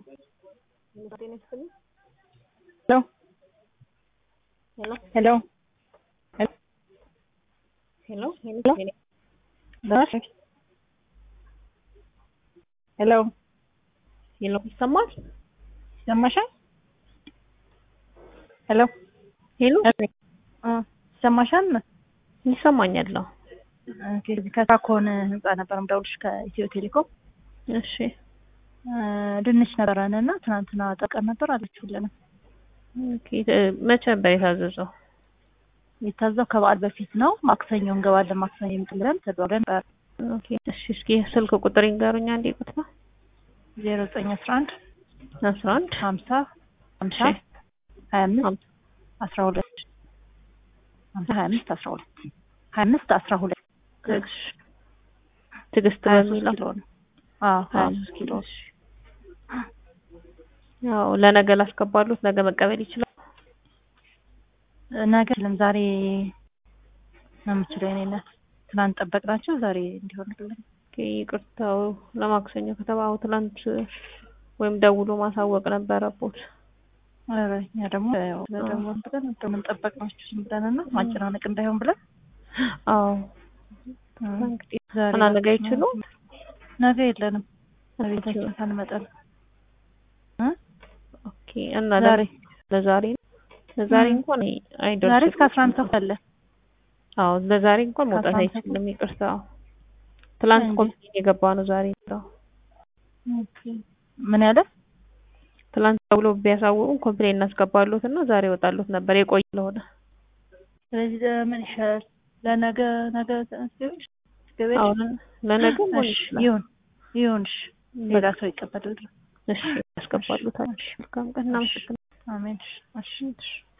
Hello? Hello? Hello? Hello? Hello? Dash? ሄሎ ሄሎ ይሰማል? ይሰማሻል? ሄሎ ሄሎ እ ይሰማሻል? ይሰማኛል። አዎ። ኦኬ ከታኮን ህንጻ ነበር የምደውልሽ ከኢትዮ ቴሌኮም እሺ እ ድንች ነበረን እና ትናንትና ጠቀም ነበር አለችሁልን። ኦኬ እ መቼ ነበር የታዘዘው? የታዘው ከበዓል በፊት ነው። ማክሰኞ እንገባለን ማክሰኞ ይምጥልን ተደውለን ነበር። ኦኬ እሺ እስኪ ስልክ ቁጥር ይንገሩኝ አንዴ ቁጥር ዜሮ ዘጠኝ አስራ አንድ አስራ አንድ ሀምሳ ሀምሳ እሺ ሀያ አምስት ሀምሳ አስራ ሁለት ሀምሳ ሀያ አምስት አስራ ሁለት ሀያ አምስት አስራ ሁለት እሺ ትዕግስት ሀያ ሶስት በሚለው ኪሎ ነው። አዎ ሀያ ሶስት ኪሎ እሺ ያው ለነገ ላስገባሉት ነገ መቀበል ይችላል። ነገ ለም ዛሬ ነው የምችለው የእኔ እናት። ትናንት ጠበቅናቸው ዛሬ እንዲሆንልን ኦኬ ይቅርታው ለማክሰኞ ከተባው ትላንት ወይም ደውሎ ማሳወቅ ነበረቦት። ኧረ እኛ ደግሞ ያው ደግሞ ብለን እንደምን ጠበቅናችሁ ዝም ብለን እና ማጨናነቅ እንዳይሆን ብለን አዎ እ እንግዲህ ዛሬ እና ነገ አይችሉ ነገ የለንም ቤታችን ሳንመጣን እ ኦኬ እና ዛሬ ለዛሬ ለዛሬ እ እንኳን ዛሬ አይደርስም። እስከ አስራ አንድ ተኩል አለ። አዎ ለዛሬ እንኳን ከአስራ መውጣት አንድ አይችልም። ይቅርታ ትላንት እንዴ? ኮምፕሌን የገባ ነው ዛሬ ነው። ኦኬ ምን ያለ ትላንት ደውሎ ቢያሳውቁን ኮምፕሌን እናስገባሉት እና ዛሬ ይወጣሉት ነበር የቆየ ስለሆነ። ስለዚህ ምን ይሻላል? ለነገ ነገ ትገቢያለሽ? ትገቢያለሽ? አሁን ለነገ መሆን እሺ ይችላል። ይሁን ይሁን። እሺ ሌላ ሰው ይቀበላል። እሺ ያስገባሉታል። መልካም ቀን እናመሰግናለን። አሜን። እሺ እሺ